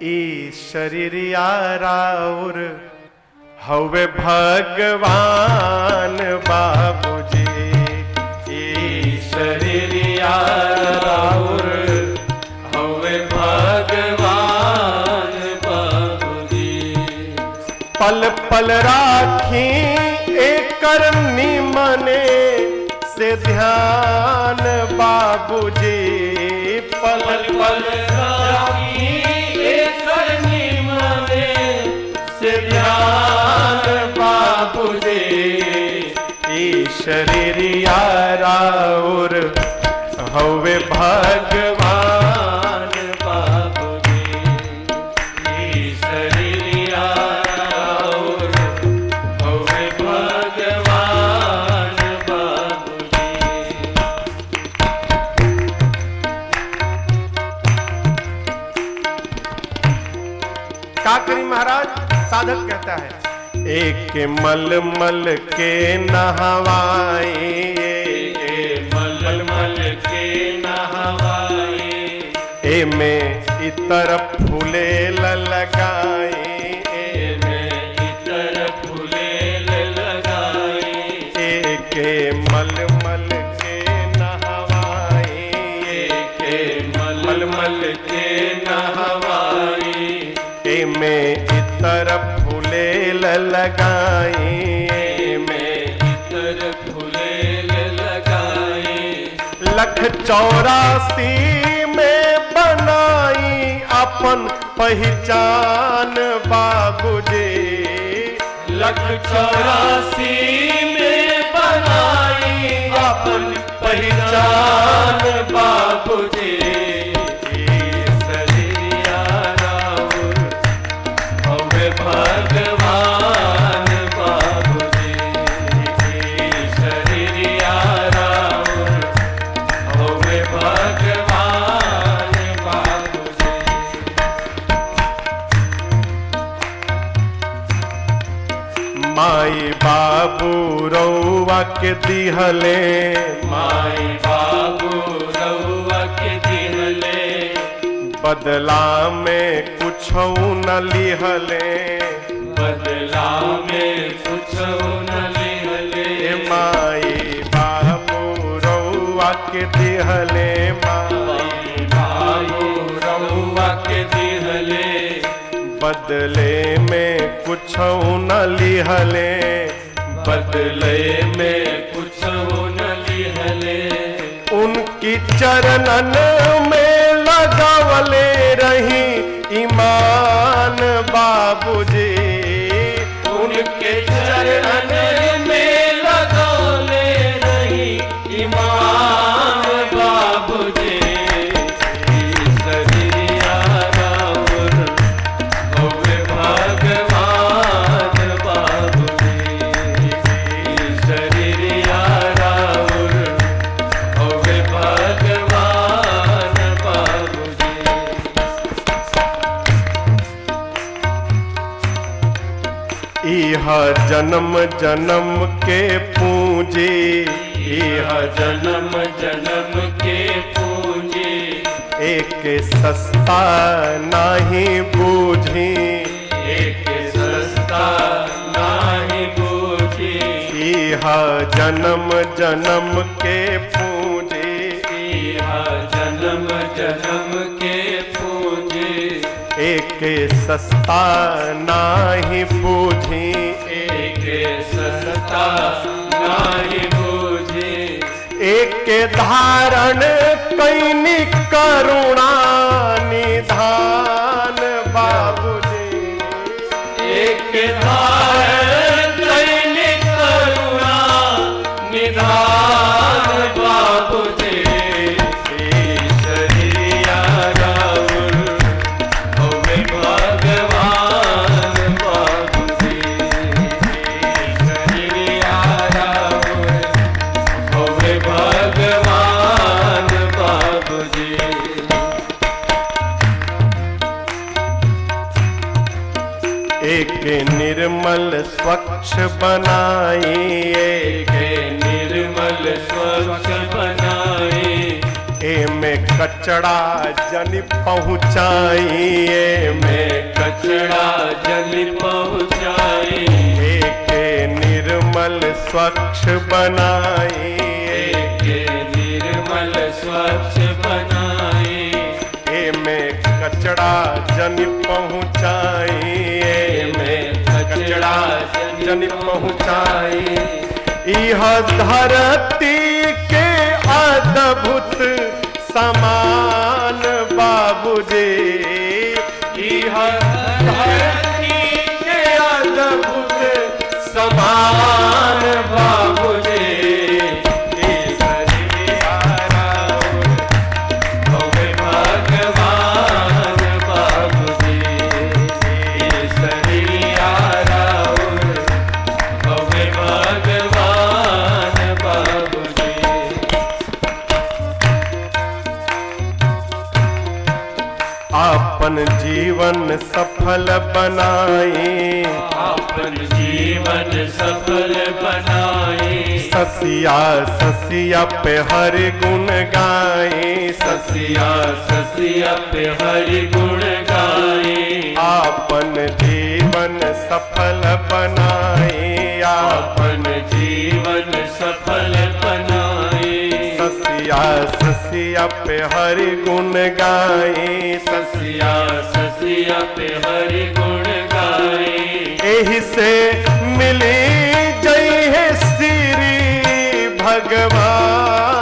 ई शरीरिया राउर हवे भगवान बाबूजी ई शरीरिया राउर हवे भगवान बाबूजी पल पल राखी एकर निमने से ध्यान बाबूजी पल पल पल राखी एकर निमने से ध्यान बाबूजी ई शरीरिया राउर हवे भगवान बाबूजी ई शरीरिया और हवे भगवान बाबूजी का करी महाराज साधक कहता है एक मल मल के नहवाए के मल मल के नहवाए ए में इतर फूले लगाए में इतर फूले लगाए एक मल मल के नहवाए के मल मल के नहवाए ए में इतर फूले लगाए में इतर फूले लगाए लख चौरासी में बनाई अपन पहचान बाबूजी लख चौरासी में बनाई अपन पहचान बाबूजी सरिया राउर हवे भगवान बाबूजी सरिया राउर हवे भगवान बाबूजी माई बाबू रौवा के दिहले माई बाबू रउआ के दिहले बदला में कुछ न लिहले बदला में कुछ न लिहले ए माई बाबू रौवा के दिहले माई बाबू रउआ के दिहले बदले में कुछ न लिहले बदले में कुछ न लिहले उनकी चरणन में लगावले रही ईमान बाबूजी उनके चरण में लगौले रही ईमान बाबूजी सरिया राउर हवे भगवान बाबूजी सरिया राउर हवे भगवान बाबूजी इह जन्म जन्म के पूंजी यह जन्म जन्म के पूंजी एक सस्ता नाही बूझी एक सस्ता नाही बूझी इह जन्म जन्म के पूंजी यह जन्म जन्म के पूंजी एक सस्ता नाही बूझी एक सस्ता नाही बूझी एक धारण कैनी करुणा निधान बाबूजी एक धारण कैले करुणा निधान बाबूजी शरिया राउर हवे भगवान बाबूजी शरिया राउर हवे भगवान बाबूजी एक निर्मल स्वच्छ बनाई एक के निर्मल स्वच्छ बनाए एमे कचड़ा जन पहुँचाई एमे स्वच्छ बनाए के निर्मल स्वच्छ बनाए ए में कचड़ा जन पहुँचाए ए में कचड़ा जन पहुँचाए यह धरती के अद्भुत समान बाबूजी यह धरती के अद्भुत समान बाबूजी भोगे भगवान बाबूजी ईश्वरिया राउर भोगे भगवान बाबूजी अपन जीवन सफल बनाए अपन जीवन सफल बनाए ससिया ससिया पे हर गुण गाए ससिया ससिया पे हरि गुण गाए अपन जीवन सफल बनाए आप अपन जीवन सफल बनाए ससिया ससिया पे हर गुण गाए ससिया ससिया पे हरि गुण गाए एही से मिली जय है श्री भगवान